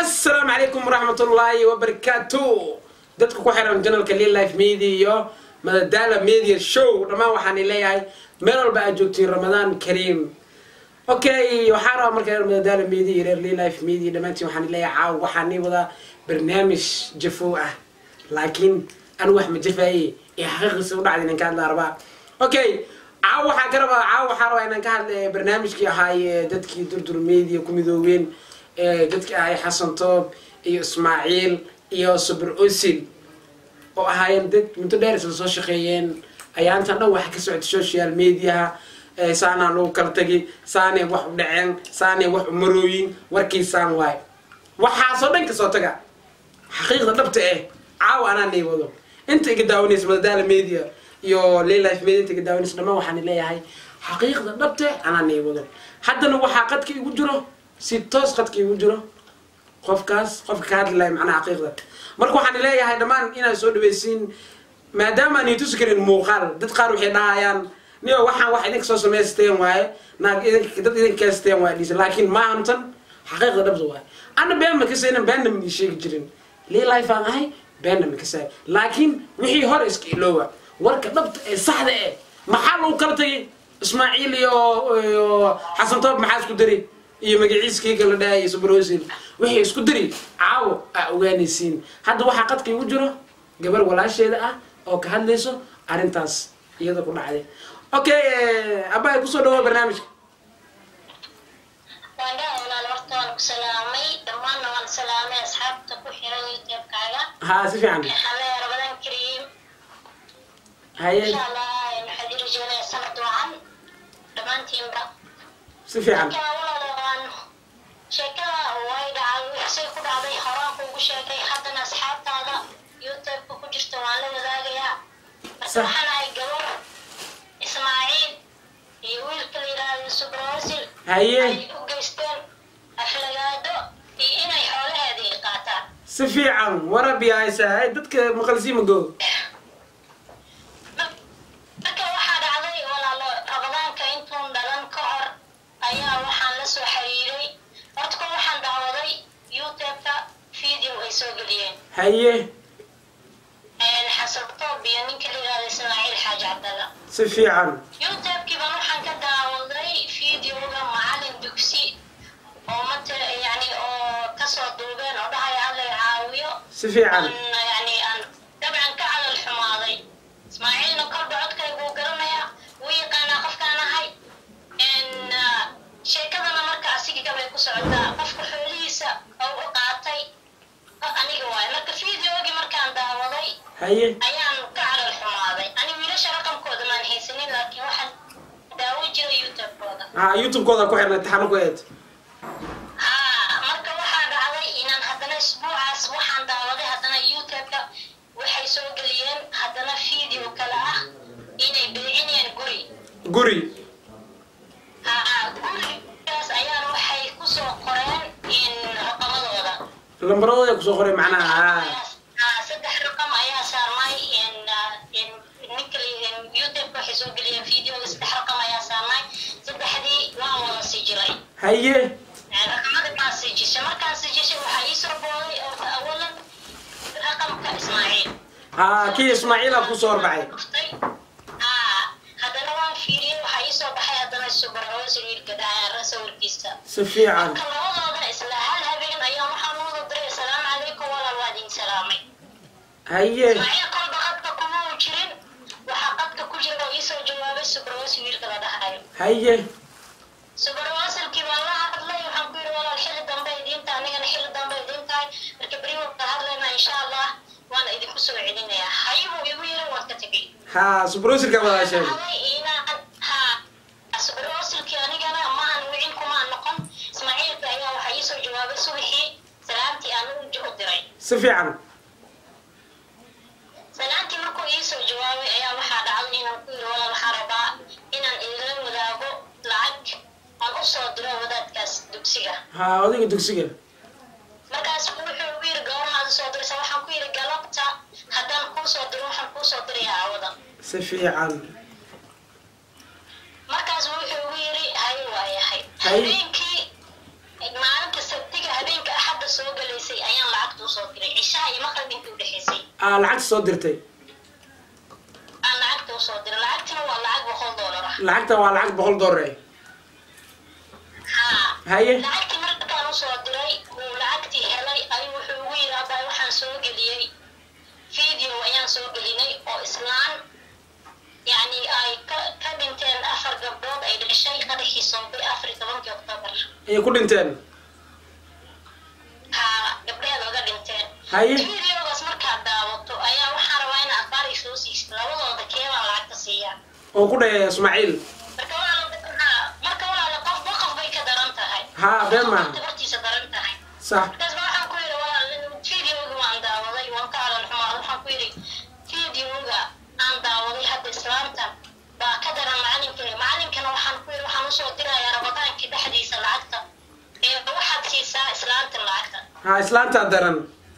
asalaamu calaykum waraxmatullaahi wabarakaatu dadka ku xiran janalka lil life media iyo madadaala media show dhammaan waxaan leeyahay meel walba aad joogtiin ramadaan kariim okay waxaan rabaa marka reer madadaala media iyo reer lil life media dhammaantiin waxaan leeyahay caaw waxaan nii wadaa barnaamij jafow ah laakiin anu wax ma jafaaye ee xaqiiqiisa u dhacda inaan ka hadlaa rabaa okay caaw waxaan ka rabaa caaw waxaan rabaa inaan ka hadla barnaamijkii ahaaye dadkii durdur media ku midoobeen dadkii ahay xasan toob iyo ismaaciil iyo subr osil oo ahaayeen dad muddo dheer isla soo shaqeeyeen ayaantan dhan waxa ka socda social mediaha saanaa lagu kala tagi saanay wax u dhaceen saanay wax u marooyin warkiisaan waayo waxaasoo dhan kasoo taga xaqiiqda dhabta eh caawa anaa nii wado inta iga daawanaysa madadaala media iyo lilife media inta iga daawanaysa dhammaan waxaan leeyahay xaqiiqda dhabta eh anaa nii wado haddana waxaa qadka igu jiro si toos qadka igu jiro qofkaas qofka ka hadli lahay macnaha xaqiiqda marka waxaan leeyahay dhammaan inaad soo dhaweysiin maadaama aan tusi karin muuqaal dad qaar waxay dhahayaan niyo waxaan wax idinka soo samaysteen waaye naag dad idinka kaysteen waaye dhisa laakiin maahantan xaqiiqda dhabta waaye ana been ma kasaynan beenna ma ii sheegi jirin lii life aan ahay beenna ma kasaay laakiin wixii hore iska iloowa warka dhabta ee saxda eh maxaa lagu kala tagay ismaaciil iyo xasan toob maxaa isku dari iyo magaciiskii kala dhahay subrosil waxay isku diri caawo aa ogaanaysiin hadda waxaa qadka igu jiro gabar walaasheeda ah oo ka hadlayso arrintaas iyada ku dhacday okay abbaay kusoo dhawo barnaamijka waandhaa walaal horta waan ku salaamay dhammaanna waan salaamay asxaabta ku xiran youtubekaaga haa si fiican alle rabadan kariim haye insha allah waxaad ii rajeynaya sanad wacan dhammaantiinba si fiican marka walaal waan sheekada way dhacay wixisay ku dhacday horaan kuugu sheegay haddana asxaabtaada youtubeka ku jirta waan la wadaagayaa marka Sax. waxaan ahay gabar ismaaciil iyo wiilka la yidhaahdo subroosil haye ay u geysteen aflagaado iyo inay xoolaheedii qaataan si fiican warabi haysa hay dadka maqalsii mago marka waxaa dhacday walaalo rabadaanka intuun dhalan ka hor ayaa waxaan la soo xiriiray horta ko waxaan daawaday youtubeka video ay soo geliyeen haye xasan toob iyo ninka la yidhahda ismaaciil xaaji cabdalla si fiican youtubekii baan waxaan ka daawaday videoga macalin dugsi oo mata yani oo kasoo duubeen oo dhahaya alla caawiyo si fiican aan yani aan dabcan ka calal xumaaday ismaaciilna kolba codkaygu garanaya wuu yaqaanaa qofkaan ahay n sheekadana marka asiga gabay ku socotaa qofka xoolihiisa oo u qaatay aniga waay marka videogii markaan daawaday haye ayaan ka calal xumaaday ani wiilasha raqamkooda maan haysanin laakiin waxaan daawo jiray youtubekooda haa youtube-kooda ku xirnay taxano ku eed haa marka waxaa dhacday inaan haddana isbuucaas waxaan daawaday haddana youtubeka waxay soo geliyeen haddana video kale ah inay beecinayaan guri guri haa gurigaas ayaan waxay kusoo qoreen in raqamadooda lambaradooda kusoo qoray macnaha haa Haa, saddex raqam ayaa saarnay in in ninka la- youtubeka waxay soo geliyeen videoga saddex raqam ayaa saarnay saddexdii waan wada sijiray haye raqamada kaan sijishay markaan sijishay waxaa ii soo booday oo awalan raqamka ismaaciil haa kii ismaaciila kusoo horbaxay Dhuftay. Haa, haddana waan fiiriyey waxaa ii soo baxay haddana subarhoos wiilka dhacaara sawirkiisa si fiican marka labadooda isla hal habeen ayaan waxaan u wada diray asalaamu calaykum walaal waa idin salaamay haye ismaaciil kolba qadka kuma uu jirin waxaa qadka ku jira oo ii soo jawaabay subarhoos wiilka la dhahayo haye subarwaasalkii baan la hadlay waxaan ku yidhi walaal xilli dambe idiinta anigana xilli dambe idiin tahay marka beri waan ka hadlaynaa insha allah waana idinku soo celinayaa hayibuu igu yiri waan ka tegey haa subrosirka wada sheegay Dhacday inaan haa subarwaasalkii anigana maahan wicin kumaan noqon ismaaciilka ayaa waxaa ii soo jawaabay subaxii salaamtii aan u u diray si fiican salaantii markuu ii soo jawaabay ayaa waxaa dhacday inaan ku yidhi walaal waxaan rabaa inaan idinla wadaago lacag aan u soo diro wadaadkaas dugsiga haa odayga dugsiga markaas wuxuu ugu yiri goormaad soo diraysa waxaan ku yiri galabta haddaan kuu soo diro waxaan kuu soo dirayaa awada si fiican markaas wuxuu ugu yiri hay waayahay Hay. habeenkii maalinta sabtiga habeenka axadda soo galay iyo maqrib intii udhexaysay aa lacagta soo dirtay aan lacagta usoo diray lacagtina waa lacag boqol doolar ah lacagta waa lacag boqol dollar eh haa haye lacagtii markaan usoo diray uu lacagtii helay ayuu wuxuu ugu yidhi abaa waxaan soo geliyey video ayaan soo gelinay oo islaan yacni ay ka ka dhinteen afar gabdhood ay dhashay qadaxii soobay afar iyo tobankii oktoobar ayay ku dhinteen haa gabdheed oga dhinteen haye videogaas markaad daawato ayaa waxaan rabaa in akhbaar ay soo siisid labadooda keebaa lacagta siiyaa oo ku dhahaya ismaaciil marka walaala haa marka walaala qofba qof bay ka daran tahay haa been maaha tabartiisa daran tahay sax markaas baa waxaan ku yidhi walaal videoga waan daawaday waan ka alan xumaad waxaan ku yidhi videoga aan daawaday hadda islaamtan baa ka daran macalinka macalinkana waxaan ku yidhi waxaan usoo dirayaa rabadaankii dhexdiisa lacagta ee waxaad siisaa islaamtan lacagta haa islaantaa daran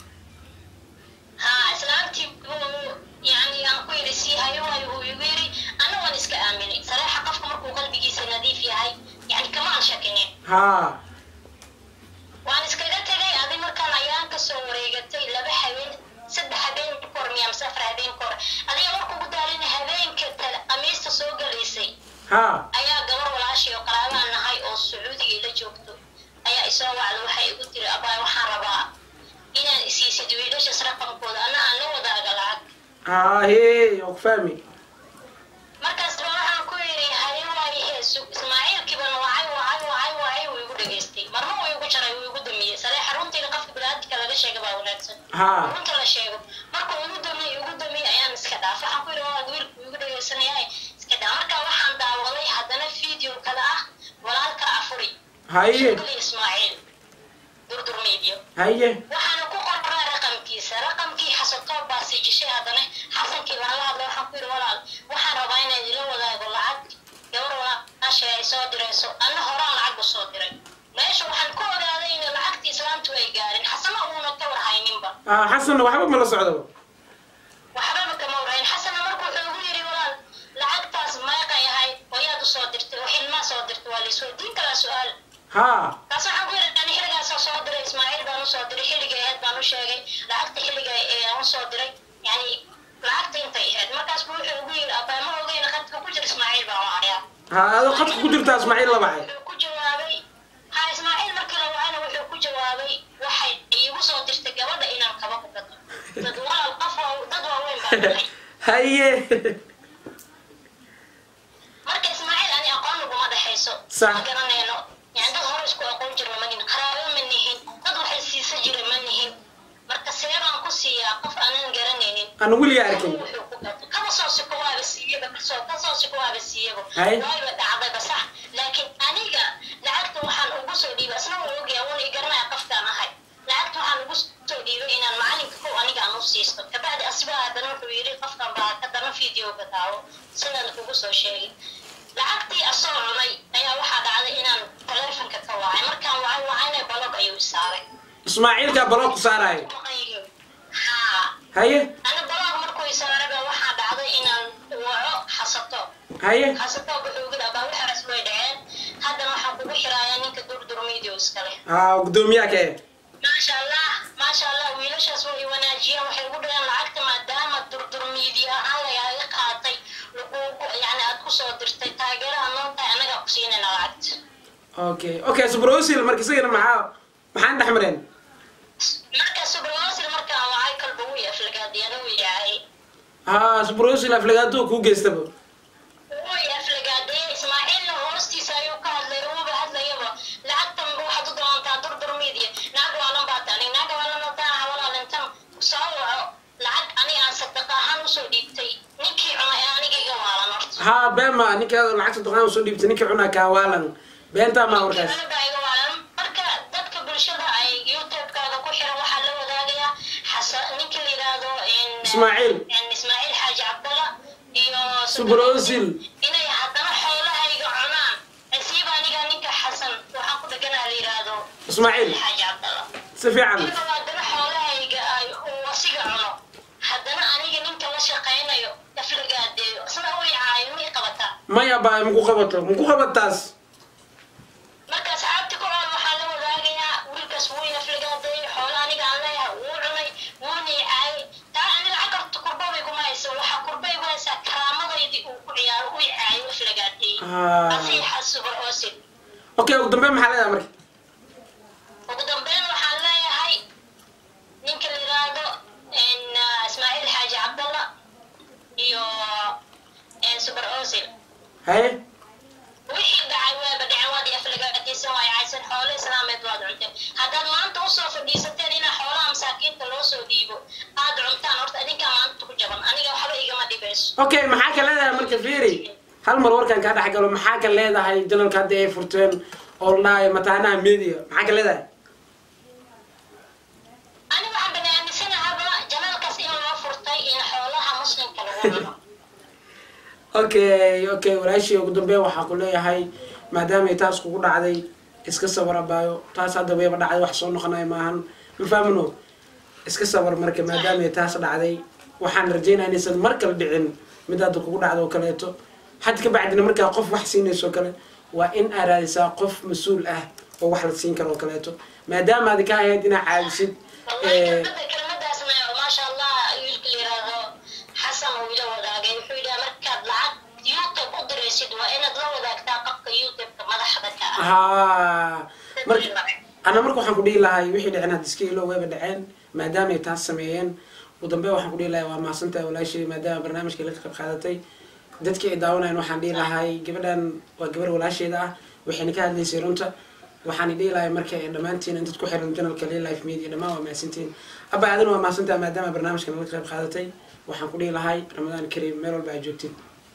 haa islaamtii buu yani aan ku yidhi sii hayo waayo uu igu yidhi ana waan iska aaminay sareexa qofka markuu qalbigiisa nadiif yahay yani kamaan shakinin haa waan iskaga tegay adi markaan ayaan kasoo wareegatay laba habeen saddex habeen kor miya mise afar habeen kor adiga marka ugu daalina habeenka tale amiista soo galaysay haa ayaa gabar walaashay oo qaraabaan nahay oo sacuudiga ila joogto ayaa isoo wacda waxay igu tiri abaay waxaan rabaa inaan isiisid wiilashas raqamkooda ana aan la wadaaga lacag haa hee oo ku fahmi markaas ba waxaan ku yidhi haye waaye heesu ismaaciilkiiban wacay wacay wacay wacay wuu igu dhageystay marna wuu igu jaray wuu igu damiyey sareexa runtiina qofka biniaadamka laga sheega baa wanaagsan haa runta la sheego markuu igu damiyey igu damiyey ayaan iska dhaaf waxaan ku yidhi waa wiilku igu dhageysanaya iska dhaaf marka waxaan daawaday haddana video kale ah walaalka afuri haye shukli ismaaciil durdur medio haye waxaana ku qoraa raqamkiisa raqamkii xasatoo baa sijishay haddana xasankii baan la hadlay waxaan ku yidhi walaal waxaan rabaa inaan ila wadaago lacag gabar walaashay ay soo dirayso anna horaan lacag u soo diray meesha waxaan ku ogaaday in lacagtii islaamtu ay gaarin xasana uuna ka warhayninba aa xasanna waxba ma la socdo waxbaba kama warhayn xasana marka wuxuu ugu yidhi walaal lacagtaas meeqay ahayd oo yaad usoo dirtay oo xilmaa soo dirtay waa laisweydiin karaa su-aal haa taas waxaan ku yidhi ani xilligaasoo soo diray ismaaciil baan usoo diray xilliga ahayd baan u sheegay lacagta xilliga ee aan usoo diray yani lacagta intay ahayd markaas buu wuxuu ugu yidhi abaa ma ogeyna khadka ku jira ismaaciil baan wacayaa haa adoo khadka ku jirtaa ismaaciil la baxay wuxuu ku jawaabay ha ismaaciil markii la wacayna wuxuu ku jawaabay waxay iigu soo dirtay gabadha inaan kaba ku gato dad walaal qof waa dad waaweyn baan nahay haye marka ismaaciil ani aqoon naguma dhexayso Sax. ma garanayno yani dad hore isku aqoon jirna ma nihin qaraabo ma nihin dad waxay siisa jira ma nihin marka see baan ku siiyaa qof aanan garanaynin aan weliga arkin wuxuu ku gato kaba soo siko waaba siiyaba kasoo kasoo siko waaba siiyaba Hay. waayba dhacdayba sax laakiin aniga lacagta waxaan ugu soo dhiibay isna wuu ogyahay wuuna i garanaya qofkaan ahay lacagta waxaan ugu soo dhiibay inaan macalinka kow aniga aan u siisto kabacdi asibaa haddana wuxuu yidhi qofkan baa haddana videoga daawo sidaan kugu soo sheegay lacagtii asoo cunay ayaa waxaa dhacday inaan taleefonka ka wacay markaan wacay wacayna balog ayuu isaaray ismaaciilkaa baloo ku saaraayo haa haye ana balog markuu isaaraba waxaa dhacday inaan waco xasato haye xasato wuxuu ugu dhabaa waxaas way dhaceen haddana waxaan kugu xiraaya ninka durdur medio iskale haa gudoomiyaha ka eh maasha allah maasha allah wiilashaas way wanaajiyeen waxay ugu dhaheen lacagta maadaama durdur media ahaan lagaaga qaatay lagugu yani aad kusoo dirtay taageeraha noo tahay annagaa ku siinayna lacagta okay okay subrosil marka isagana maxaa maxaan dhex mareen marka subrwasil markaan wacay kalba wuu aflagaadiyana wuu yahay haa subrosil aflagaadoo kuu geystaba way aflagaadee ismaaciilna hoostiisa ayuu ka hadlay uuba hadlayaba lacagtan waxaad u doontaa durdur media naag waalan baa tani naag waalan taa hawalaalintan soo waco lacag aniga aan sadaqa ahaan usoo dhiibtay ninkii cunay ee aniga iga waalan horta haa beema ninka lacagta duqaan soo dhiibtay ninka cunaa kaa waalan beentaa maa warkaas Ninkii cunay baa iga waalan marka dadka bulshada ay youtube-kaaga ku xiran waxaa la wadaagayaa xasa ninkii la yidhaahdo in- Ismaaciil. in ismaaciil xaaji cabdalla iyo Subrosil. inay haddana xoolahayga cunaan asiiba aniga ninka xasan waxaan ku dheganaa la yidhaahdo Ismaaciil. xaaji cabdalla si fiican aniga haddana xoolahayga ay uu asiga cuno haddana aniga ninka la shaqaynayo aflagaadeeyo isna u icaayo ma i qabataa maya baa maku qabato maku qabataas marka asxaabta ku ool waxaa la wadaagayaa wiilkaas wuu aflagaadeeyey xoolo aniga aan leeyahay wuu cunay wuuna Ah. asiixa subar oosid okay ugu dambeyn maxaa leedahay marka ugu dambeyn waxaan leeyahay ninka la yiraahdo en, ah, ismaaciil xaaji cabdalla iyo en, subar oosil haye wixii dhacay waaba dhacen waad aflagaadisan waay caysan xoolo islaameed waad cunteen haddaad maanta usoo fadhiisateen inaa xoolaha masaakiinta loo soo dhiibo aad cuntaan horta idinkaa maanta ku jaban aniga waxba igama dhibayso okay maxaa ka leedahay marka fiiri hal mar warkan kaa dhex galo maxaa ka leedahay janalka hadda ay furteen oo la dhahayo mataanaha media maxaa ka leedahay aniga waxaan bani aaminsanahaaba janaalkaas in loo furtay in xoolaha muslimka lagu cuno okay okay walaashii ugu dambeyn waxaa ku leeyahay maadaamay taas kugu dhacday iska sabar abaayo taas hadda wayba dhacday wax soo noqonaya maahan ma fahmino iska sabar marka maadaamay taas dhacday waxaan rajeynaya inaysan mar kale dhicin mid hadda kugu dhacdo oo kaleeto had ka bacdina markaa qof wax siinayso oo kale waa in aad raadisaa qof mas-uul ah oo wax la siin karo oo kaleeto maadaama aad ka ahayd inaa caawisid wallahi eh, kelmada kelmadaasna maasha allah wiilka la yiraahdo xasan uu ila wadaagay wuxuu yidhaha markaad lacag youtube u diraysid waa inaad la wadaagtaa qofka youtubeka madaxda ka ah haa marka ana marka waxaan ku dhihi lahay wixii dhicin hadda iska ilo wayba dhaceen maadaama ay taas sameeyeen ugu dambeyn waxaan ku dhihi lahay waa mahadsantahay walaashii maadaama barnaamijka la qayb qaadatay dadkii ay daawanayan waxaan dhihi lahay gabadhan waa gabar walaasheeda ah waxayna ka hadlaysay runta waxaan dhihi lahay marka ay dhammaantiin in dad ku xiran janalka lil life media dhammaan waa mahadsantiin abba adina waa mahadsantahay maadaama barnaamijkan la qayb qaadatay waxaan ku dhihi lahay ramadaan kariim meel walba aad joogtiin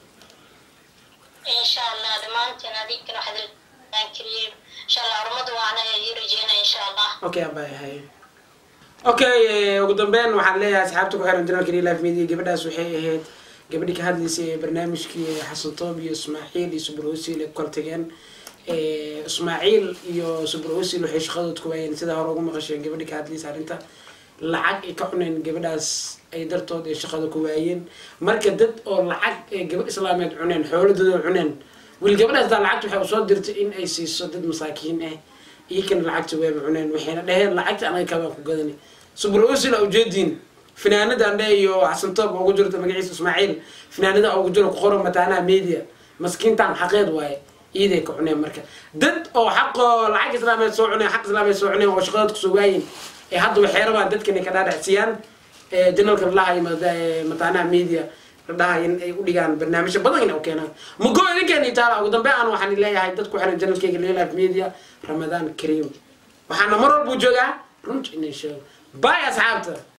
insha allah dhammaantiin adinkana waxaad aan kariyeen insha allah horumadu waana ii rajeynaya insha allah okay abay hay okay eh, ugu dambeyn waxaan leeyahay asxaabta ku xiran janalka real life media gabadhaas waxay ahayd gabadhii ka hadlaysay ee barnaamijkii xasan toob iyo ismaaciil iyo subur osil ay ku kala tageen Eh, ismaaciil iyo subur osil waxay shaqadood ku waayeen sida hore ugu maqasheen gabadhii ka hadlaysay arrinta lacag ay ka cuneen gabadhaas ay dartood ay shaqada ku waayeen marka dad oo lacag ee gabadh islaameed cuneen xooladooda cuneen weli gabadhaas daa lacagta waxay usoo dirtay in ay siiso dad masaakiin ah iyakana lacagta wayba cuneen waxayna dhaheen lacagta anaga kabaan ku gadani subur osila ujeediin finaanada andhe iyo xasantoob ugu jirto magaciisa ismaaciil finaanada ugu jiro ku qoran mataanaha media maskiintan xaqeed waaye iiday ka cuneen marka dad oo xaqoo lacag islaameed soo cuneen xaq islaameed soo cuneen oo shaqadood kusoo waayin ee hadda waxay rabaan dadkan ay ka dhaadhacsiyaan ee janalka ladhahayo mataanaha media ladhahayo in ay u dhigaan barnaamijyo badan in u keenaan mugo idinkeeni taala ugu dambe aan waxaan leeyahay dad ku xiran janalkayga lilife media ramadaan kariim waxaana mar walbuu joogaa runta inay sheego bay asxaabta